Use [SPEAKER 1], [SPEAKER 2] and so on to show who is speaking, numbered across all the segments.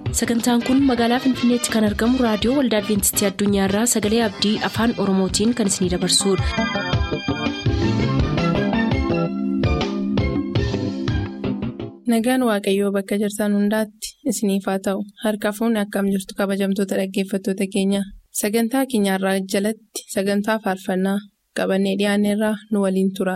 [SPEAKER 1] sagantaan kun magaalaa finfinneetti kan argamu raadiyoo waldaa adventistii addunyaarraa sagalee abdii afaan oromootiin kan isinidabarsudha.
[SPEAKER 2] nagaan waaqayyoo bakka jirtan hundaatti isiniif haa ta'u harka fuunni akkam jirtu kabajamtoota dhaggeeffattoota keenya sagantaa keenyarraa jalatti sagantaa faarfannaa qabannee dhiyaanneerraa nu waliin tura.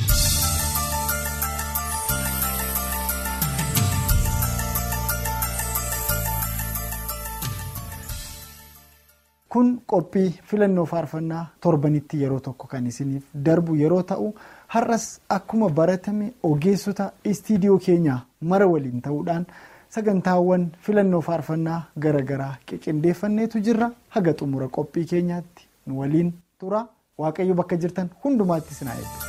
[SPEAKER 3] kun qophii filannoo faarfannaa torbanitti yeroo tokko kan isiniif darbu yeroo ta'u har'as akkuma baratame ogeessota istiidiyoo keenyaa mara waliin ta'uudhaan sagantaawwan filannoo faarfannaa garaagaraa qindeeffanneetu jirra haga xumura qophii keenyaatti nu waliin tura waaqayyo bakka jirtan hundumaatti isin haa eebbisu.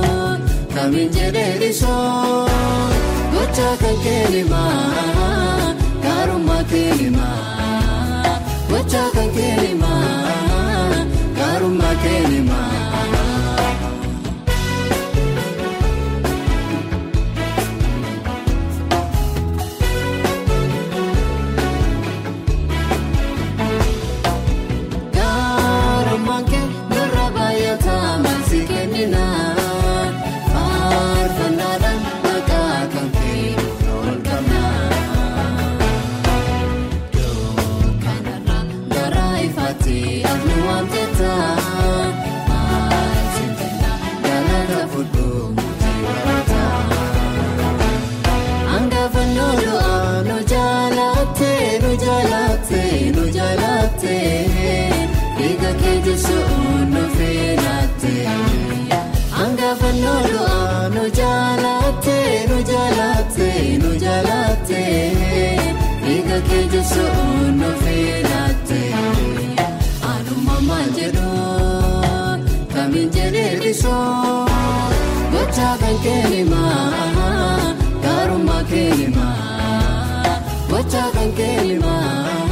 [SPEAKER 4] Kamiin jedhee dhiisoo gocha kan keenyumaa Eega keejjisuun nufii laattee hangafa nooluu nu jaalaattee nu jaalaattee nu jaalaattee eega keejjisuun nufii laattee haaluma maal jedhu kamiin jedhee bisoo gochaa kan keelimaa gaarummaa keelimaa gochaa kan keelimaa.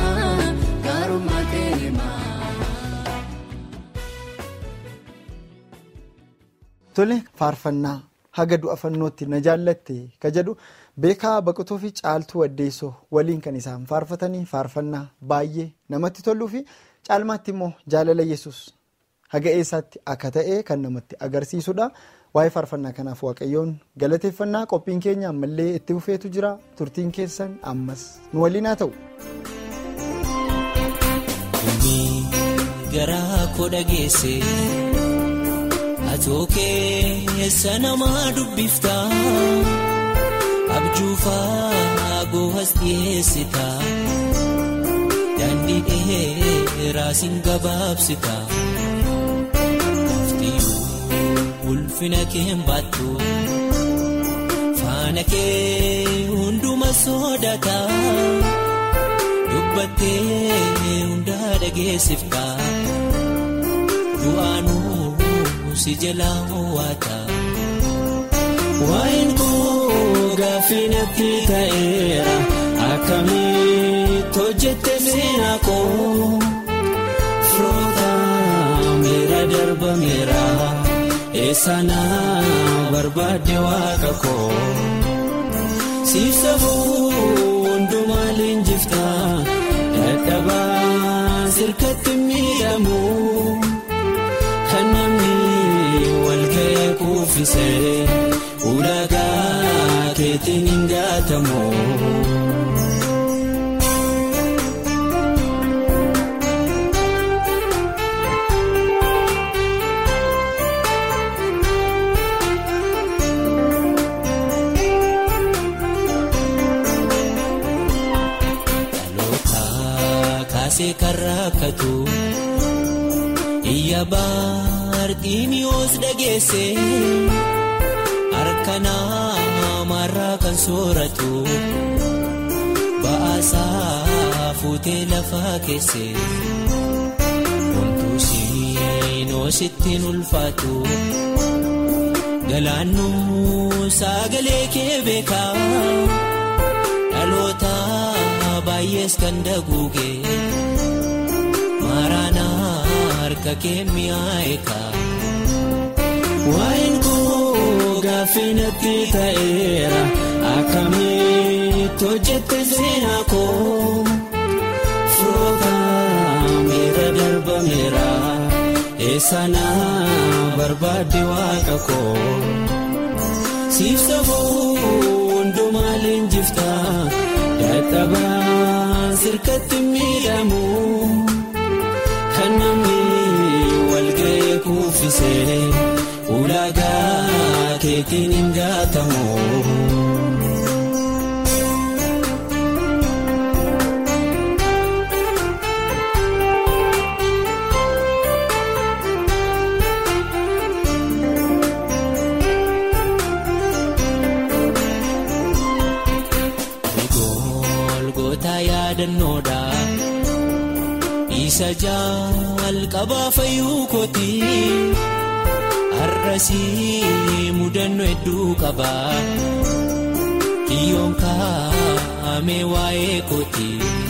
[SPEAKER 3] Tole faarfannaa haga du'a fannootti na jaallatte ka jedhu beekaa baqotuu fi caaltuu waddeessoo waliin kan isaan faarfatanii faarfannaa baay'ee namatti toluu fi caalmaatti immoo jaalala yesus haga eessaatti akka ta'e kan namatti agarsiisudha. Waa'ee faarfannaa kanaaf waaqayyoon galateeffannaa qophiin keenya ammallee itti fufeetu jira turtiin keessan ammas nu waliin haa ta'u.
[SPEAKER 5] Atoo keessa namaa dubbifta abjuufaa goohas dhiyeessita daandii dheeraa siin gabaabsita muftiyyuu ulfina kee baattu faana kee hunduma sodaata dubbattee hundaa dhageessifta du'aanuu. si jalaa ho'ata. Waa'een koo gaaffii natti ta'eera akkamitti hojjette seenaa koo firoota meera darbameera eessana barbaadde waaqa koo siif sabuu hundumaa leenjifta dadhabaa sirkatti miidhamu kan namni. walga'ee kuufisee ulaagaa keetiin hin gaatamu. Dhaloota kaasee kan rakkatu iyya Arxiimiyoos dhageesse harka namarraa kan sooratu ba'aasaa fuutee lafaa keesse homtuu siinoo sittiin ulfaatu galaannuu sagalee kee beekaa dhaloota baay'ees kan daguuge maaraanaa. harka kee mi'aayeeka. Waa'een koo gaaffii natti ta'eera akkamitti hojjette seenaa koo firoota miira darbameera eessana barbaadde waaqa koo siif sabuu hundumaa leenjifta dadhabaa sirkatti miidhamu kan namni. walga'ee kuufisee ulaagaa keetiin hin gaatamu. Golgootaa yaadannoodha. Isa jalqabaa fayyuu kooti har'asii mudannoo hedduu qaba kiyyoon kaa'amee waa'ee kooti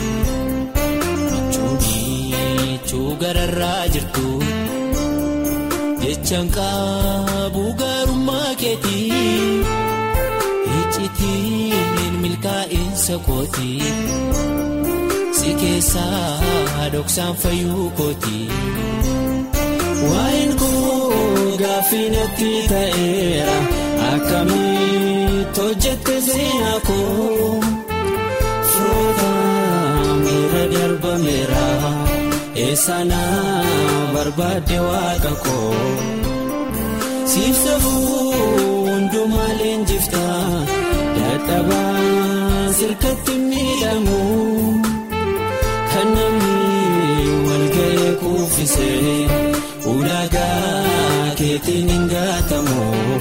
[SPEAKER 5] michuun gararraa jirtu jechaan qabu gaarummaa keeti iccitiin milkaa'insa kooti. si keessaa dhoksaan fayyuu kooti. Waa'een koo gaaffii natti ta'eera akkamitti hojjette seenaa koo firoota miira darbameera eessana barbaadde waaqa koo siif sabuu hundumaa leenjifta dadhabaa sirkatti miidhamu. Kan namni walga'ee kuufisee ulaagaa keetiin hin gaatamu.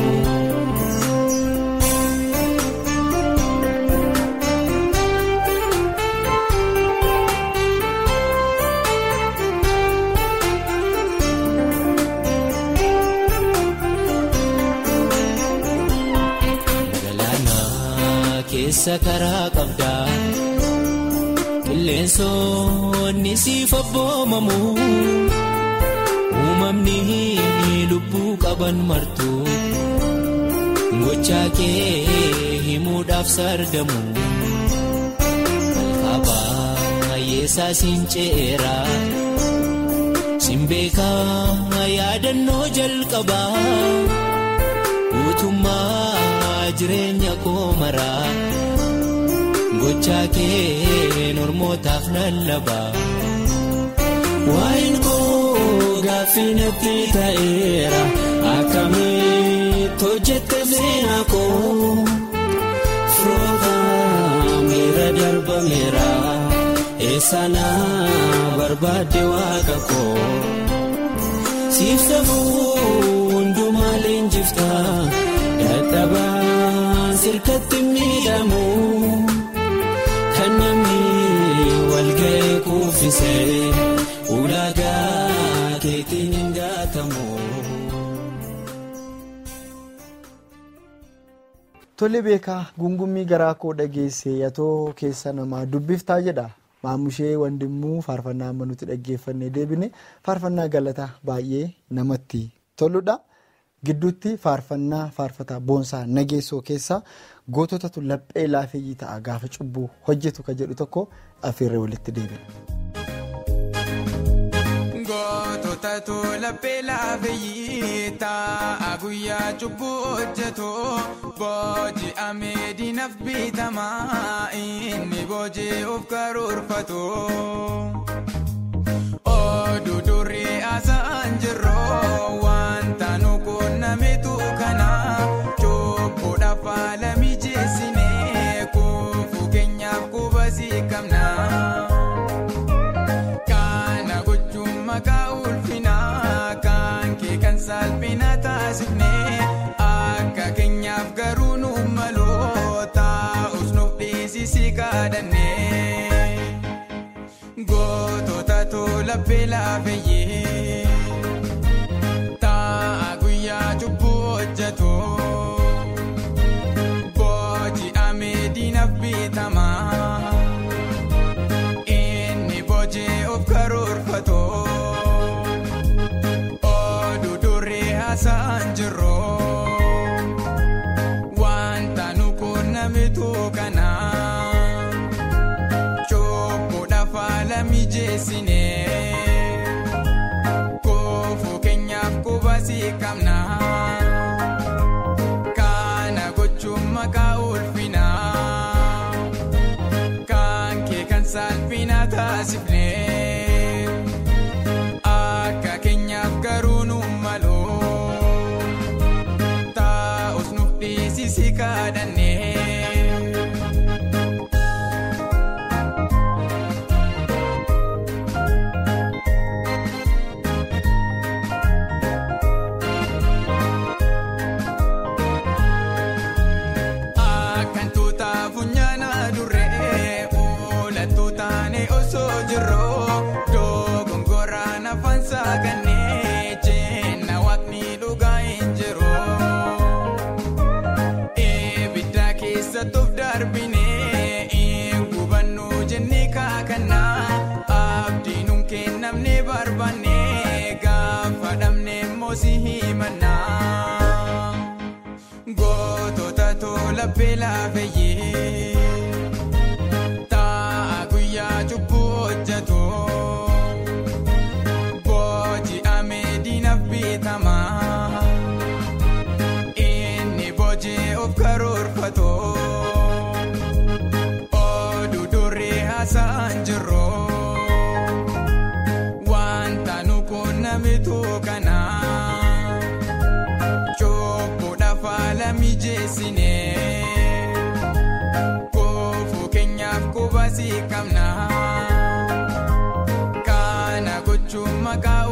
[SPEAKER 5] keessa karaa qabdaa qilleensoonni siif abboomamu uumamni lubbuu qaban martu gochaa kee himuudhaaf sargamu malkaabaa yeessaa siin ce'eera simbeekaa yaadannoo jalqabaa guutummaa. jireenya koo maraa gochaa kee normootaaf lallabaa waa'in koo gaaffii natti ta'eera akkamitti hojjette seenaa koo firoota miira darbameera eessana barbaadde waaqa koo siif safuu hundumaa leenjiftaa dadhabaa. sirkatti miidhamu kan namni walga'ee kuufisee ulaagaa keetiin hin gaatamu.
[SPEAKER 3] Tole beekaa gungummii garaa koo dhageesse yatoo keessa namaa dubbiftaa jedha maamushee wandimmuu faarfannaa amma nuti dhaggeeffannee deebine faarfannaa galataa baay'ee namatti toludha. Gidduutti faarfannaa faarfataa boonsaa nageessoo keessaa goototatu laphee laafeeyyii ta'a gaafa cubbuu hojjetu kan jedhu tokko afeerree walitti deebina.
[SPEAKER 6] Goototatu laphee laafeeyyii ta'a guyyaa cubbuu hojjetu booji'amee diinaf bitamaa inni booji'uuf karoorfatu. Oduu durii haasa'an jirru wanta nuku namitu kana cubbuudhaaf haala mijeessinee kuufuu keenyaaf qubasii qabna. Kana gochuun maqaa ulfinaa kan kee kan salphina taasifnee akka keenyaaf garuu nu maloo taa'us nuuf dhiisisii kadhannee. Goototatu laphee laafeeyyee ta'a guyyaa cubbuu hojjetu booji'amee diinaf bitamaa inni booji'uuf karoorfatu oduu durii haasa'an jirru wanta nuku namitu kana. mijeessinee kuufuu keenyaaf qubasii qabna kana gochuun maqaa ulfinaa kan kee kan salphina taasifnee akka keenyaaf garuu nu maloo taa'us nuuf dhiisisii kadhannee. Gootota tola beelaabeeyee ta'a guyyaa cubbuu hojjetu booji'amee diinaf bitamaa inni booji'uuf karoorfatu oduu durii haasa'an jirru wanta nuku namitu kana. mijeessinee kuufuu keenyaaf qubasii qabna kana gochuun maqaa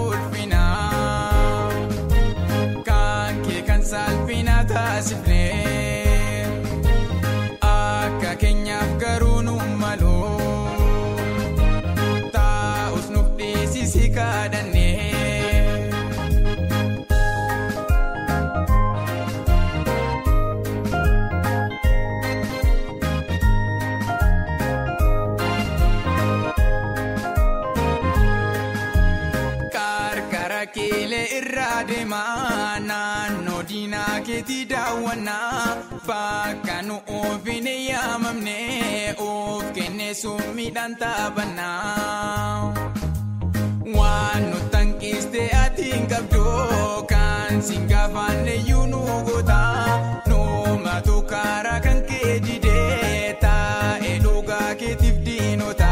[SPEAKER 6] deemaa naannoo diinaa keetii daawwannaa bakka nu ofiin yaamamne of kennee summiidhaan taphannaa. Waan nu tanqiste ati hin qabdu kan siin gaafanne iyyuu nu goota nuumatu karaa kan kee didee taa'ee dhugaa keetiif diinota.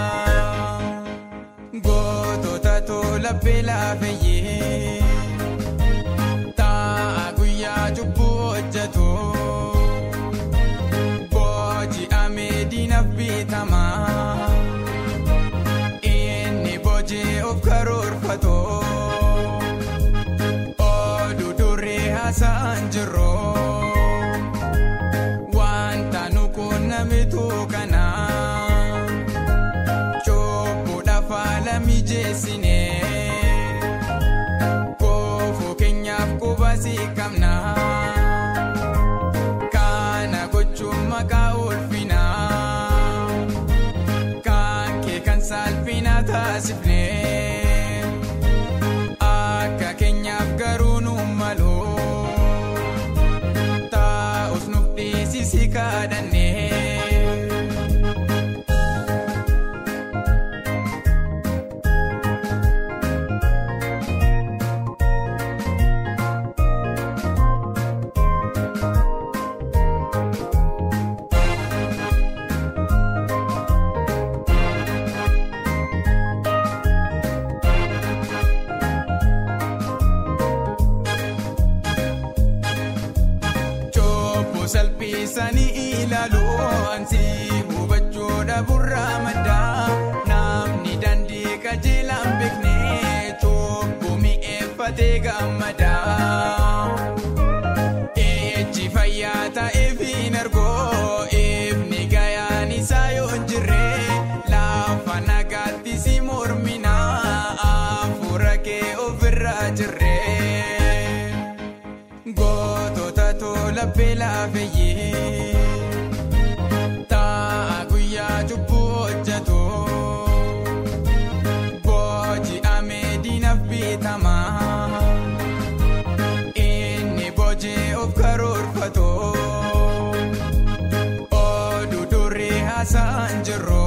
[SPEAKER 6] Gootota tola beelaafayyee ta'a guyyaa cubbuu hojjetu booji'amee diinaaf bitamaa. Inni boojii of karoorfatu oduu duree haasa'an jiru wanta nu qunnamitu kana cubbuudhaaf haala mijeessine koofuu keenyaaf qubasii qabna kana gochuun maqaa ulfinaa. Kan kee kan saalfina taasifne akka keenyaaf garuu nu malu taa'us nuuf dhiisisi kadhanne. Chobbo salphisanii ilaalu ansi hubachuudha burraa maddaa namni dandii qajeelaan beekne chobbo mi'eeffatee gammadaa. Ejji fayyaa ta'eef hin argoo ifni gayaan isaa yoo hin jirre lafa nagaatti si mormina hafuura kee ofirraa jirre. Gootota tola beelaafayyee ta'a guyyaa cubbuu hojjetu booji'amee diinaaf bitamaa inni boojii of karoorfatu oduu duree haasa'an jiru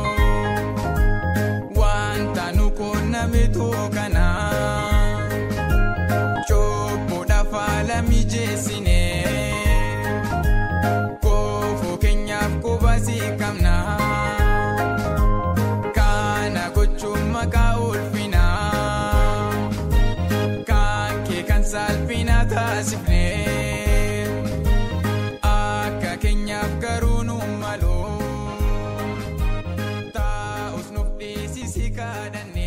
[SPEAKER 6] wanta nu qunnamitu kana. Cubbuudhaaf haala mijeessine koofuu keenyaaf qubasii qabna kana gochuun maqaa ulfinaa kan kee kan saalfina taasifne akka keenyaaf garuu nu malu taa'us nuuf dhiisisi kadhanne.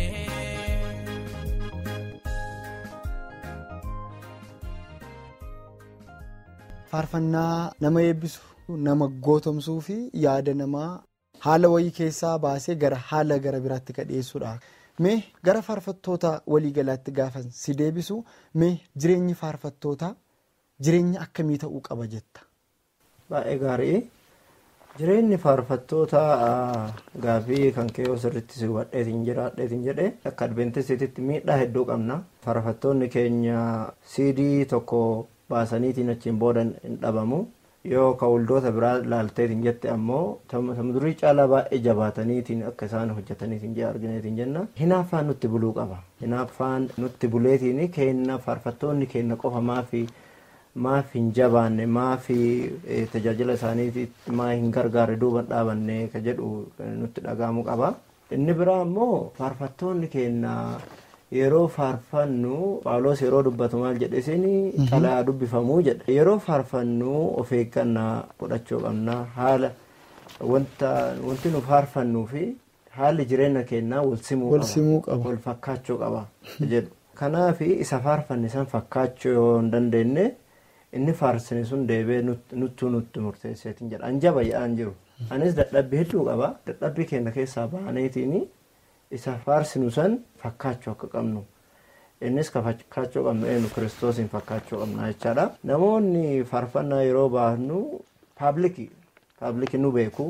[SPEAKER 3] faarfannaa nama eebbisu nama gootomsuu fi yaada namaa haala wayii keessaa baasee gara haala gara biraatti kadheessuudha. Mee gara faarfattoota waliigalaatti gaafan si deebisu mee jireenyi faarfattootaa jireenya akkamii ta'uu qaba jetta?
[SPEAKER 7] Baay'ee gaarii. Jireenyi faarfattoota gaaffii kan kee sirriitti si hubadheetiin jiraadheetiin jedhee akka adventeestitti miidhaa hedduu qabna. Faarfattoonni keenya siidii tokko baasaniitiin achiin booda hin dhabamu. Yoo ka'uldoota biraa laalteetiin jette ammoo durii caalaa baay'ee jabaataniitiin akka isaan hojjetaniitiin jee argineetiin jenna. Hinaaffaan nutti buluu qaba. Hinaaffaan nutti buleetiin kenna faarfattoonni kenna qofa maafi maaf hin jabaanne maafi tajaajila isaaniitiif maa hin gargaarre duuban dhaabanne ka jedhu nutti dhaga'amuu qaba. Inni biraa ammoo faarfattoonni kenna yeroo faarfannu Phaawulos yeroo dubbatu maal jedhe isin xalayaa dubbifamuu jedha. Yeroo faarfannu of eeggannaa godhachuu qabna haala wanta wanti nu faarfannuu fi haalli jireenya keenyaa wal simuu qaba. Wal fakkaachuu qaba jedhu. Kanaaf isa faarfanne san fakkaachuu yoo hin dandeenye inni faarsine sun deebee nuttuu nutti murteesseetiin jedha. An jaba jedhaan jiru. Anis dadhabbii hedduu qaba. Dadhabbii keenya keessaa baaneetiin isa faarsinu san fakkaachuu akka qabnu. Innis ka fakkaachuu qabnu eenyu kiristoosiin fakkaachuu qabna jechaadha. Namoonni faarfannaa yeroo baasnu paabliki paabliki nu beeku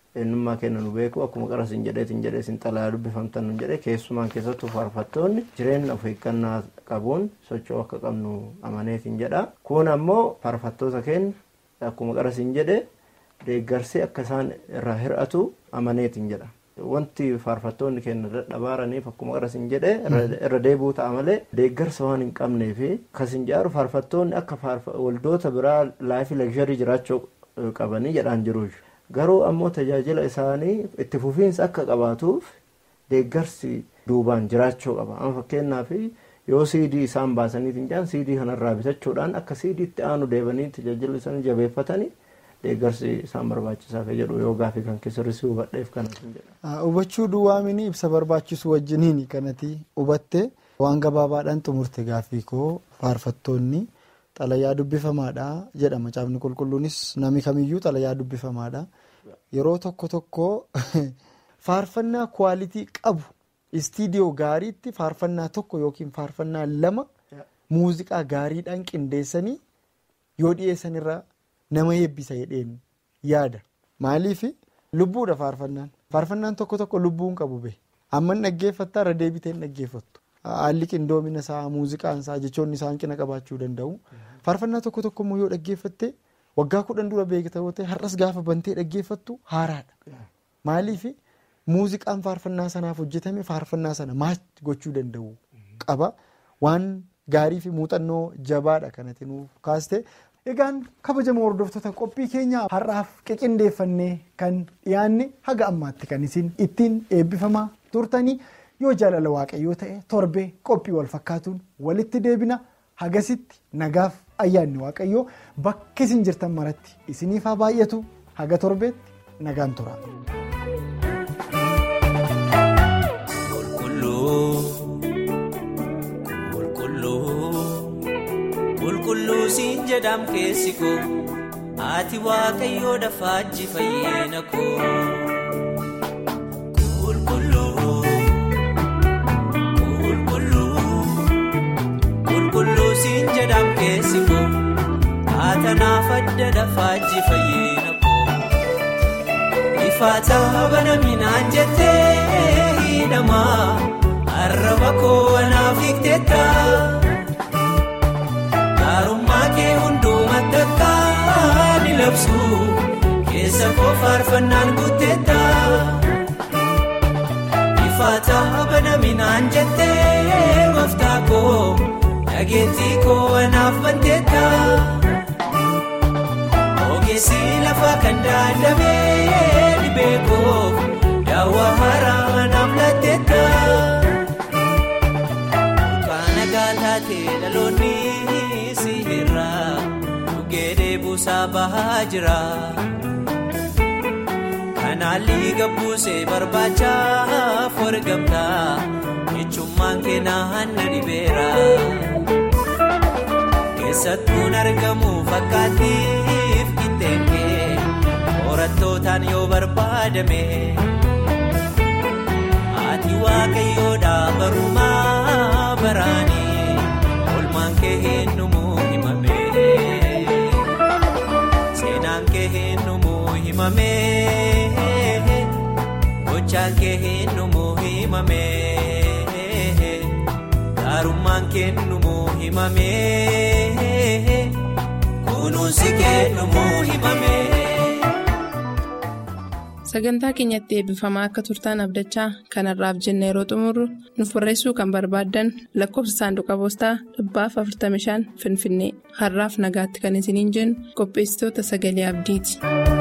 [SPEAKER 7] eenyummaa kenna nu beeku akkuma qara sin jedhee sin jedhee sin xalayaa dubbifamtan nu jedhee keessumaan keessattuu faarfattoonni jireenya of eeggannaa qabuun socho'uu akka qabnu amaneetiin jedha kun ammoo faarfattoota keenya akkuma qara sin jedhee deeggarsi akka isaan irraa hir'atu amaneetiin jedha. wanti faarfattoonni keenya dadhabaaraniif akkuma qara sin jedhee irra deebi'uu ta'a malee deeggarsa waan hin qabnee fi kasin jaaru faarfattoonni akka waldoota biraa laayifii laksharii jiraachuu qabanii jedhaan jiru garuu ammoo tajaajila isaanii itti fufiinsa akka qabaatuuf deeggarsi duubaan jiraachuu qaba amma fakkeenyaaf yoo siidii isaan baasaniitiin jaan siidii kanarraa bitachuudhaan akka siidiitti aanu deebanii tajaajila isaanii jabeeffatanii deeggarsi isaan barbaachisaa fi jedhu yoo gaafii kan keessarrisi hubadheef kanatti jedha.
[SPEAKER 3] Hubachuu duwwaamini ibsa barbaachisu wajjiniin kanatti hubatte waan gabaabaadhaan xumurte gaafii koo faarfattoonni xalayaa dubbifamaadha jedhama caafni qulqulluunis namni kamiyyuu xalayaa dubbifamaadha yeroo tokko tokko faarfannaa kwaalitii qabu istiidiyoo gaariitti faarfannaa tokko yookiin faarfannaa lama muuziqaa gaariidhaan qindeessanii yoo dhiyeessanirra. nama eebbisa jedheen yaada maaliif lubbuudha faarfannaan faarfannaan tokko tokko lubbuun qabu bahe amman dhaggeeffattaa irra deebiteen dhaggeeffattu haalli qindoomina isaa muuziqaan isaa jechoonni isaa hanqina qabaachuu danda'u faarfannaa tokko tokko immoo yoo dhaggeeffatte waggaa kudhan dura beekta yoo ta'e har'as gaafa bantee dhaggeeffattu haaraadha maaliif muuziqaan faarfannaa sanaaf hojjetame faarfannaa sana maach gochuu danda'u qaba waan gaarii fi muuxannoo jabaadha kanatti nuuf kaaste. Egaan kabajamoo hordoftoota qophii keenya har'aaf qiqindeeffannee kan dhiyaanne haga ammaatti kan isin ittiin eebbifamaa turtanii yoo jaalala waaqayyoo ta'e torbee qophii wal fakkaatuun walitti deebina hagasitti nagaaf ayyaanni waaqayyoo bakka isin jirtan maratti isiniif haa baay'atu haga torbeetti nagaan tura.
[SPEAKER 5] qulqulluu siin jedham keessi koo ati waaqayyoo dafaajji fayyeena koo qulqulluu siin jedham keessi koo atanaaf adda dafaajji fayyeena koo ifaataa banaminaan jettee hidhamaa arraba koo anaaf hiikteetta. Gaarummaa kee hundumaa takkaa ni labsu keessa koo faarfannaan guuteetta. Ifaataa banaminaan jettee gooftaa koo dhageettii koo anaaf banteetta. Ogeessi lafa kan daandamee dhibee koo daawwaa haaraa anaaf laatteetta. Kana gaataatee dhaloonni. Dhugee buusaa bahaa jira. Kanaalli gabbuusee barbaachaaf wargamta. Ijummaan keenan na dhibeera. Keessattuun argamu fakkaatiif qixxeengee horattootaan yoo barbaadame. Ati waaqayyoodha barumaa baraanii olmaan kee eenyumuu himame. Seenaan kee eenyumuu himame. Gochaan kee eenyumuu himame. Gaarummaan kee eenyumuu himame. Kunuunsi kee eenyumuu himame.
[SPEAKER 2] Sagantaa keenyatti eebbifamaa akka turtaan abdachaa kanarraaf jenna yeroo xumurru nuuf barreessuu kan barbaaddan lakkoofsa saanduqa poostaa dhibbaaf 45 Finfinnee har'aaf nagaatti kan isiniin jennu qopheessitoota sagalee abdiiti.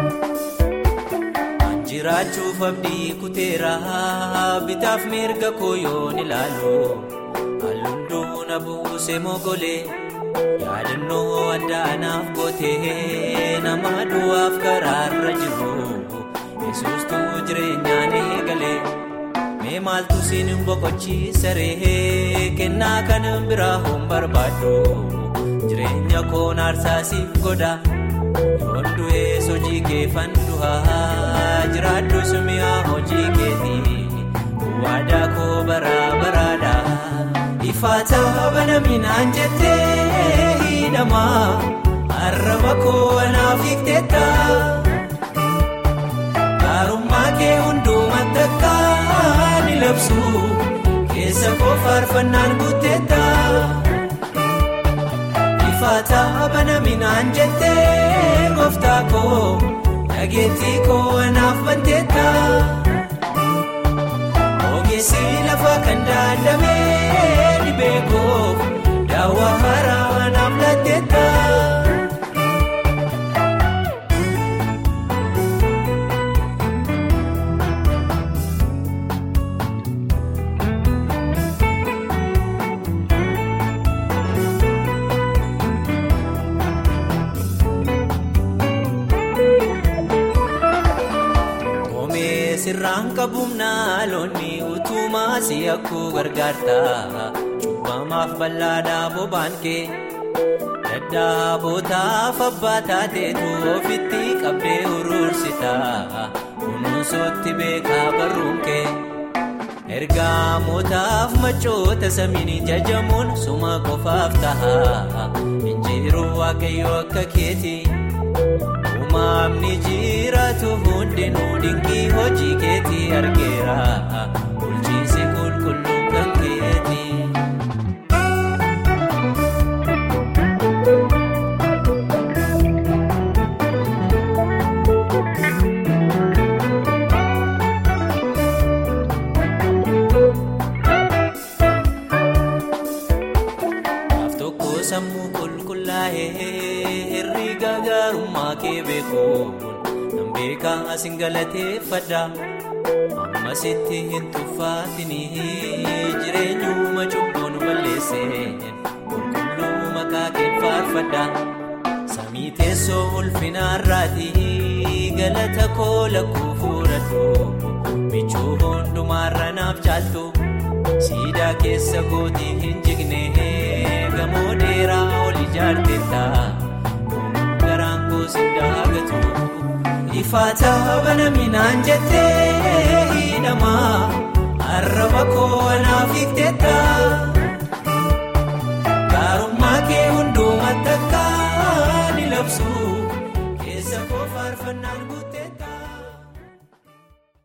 [SPEAKER 5] Jiraachuuf abdii kuteera bitaaf mirga koo yoon ilaalu halluun duuna buusee mogolee yaadannoo addaa naaf gootee nama du'aaf karaarra jiru. Yesuustuu jireenyaan eegalee mee maaltu siin boqochiisaree kennaa kan biraa hin barbaaddu jireenya koon aarsaasiif godha yoon du'ees hojii kee fanduhaa jiraaddu mi'a hojii keetii waadaa koo baraa baraadha ifaataa banaminaan jettee hidhamaa arraba koo anaaf hiikteetta. keessa koo faarfannaan guuteetta. Ifaataa banaminaan jettee gooftaa koo dhageettii koo anaaf banteetta. Ogeessi lafa kan daandamee dhibee koo daawwaa haaraa anaaf laatteetta. sirraan qabuumnaa loonni utumaa si akkuu gargaarta cubbamaaf bal'aadhaa bobaan kee daddaabotaaf abbaa taateetu ofitti qabdee uruursita kunuunsootti beekaa barruun kee ergaamotaaf machoota samiin jajamuun suma qofaaf taha injiruu waaqayyoo akka keeti. Uumamni jiraatu hundinuu dinqii hojii keetii argeera bulchiinsi qulqulluun kan keeti. Naaf tokko sammuu qulqullaa'ee herriga gaarummaa kee beekuun nan beekaa asin galateeffadha amma sitti hin tuffaatinii jireenyuma cubbuun balleesseen qulqulluu maqaa kee faarfadha samii teessoo ulfinaarraatii galata koo lakkuu fuudhadhu michuu hundumaarra naaf caaltu siidaa keessa gootii hin jigne gamoo dheeraa ol ijaarteetta. garaan gosin daagatu ifaataa banaminaan jettee hidhamaa arraba koo anaaf hiikteetta.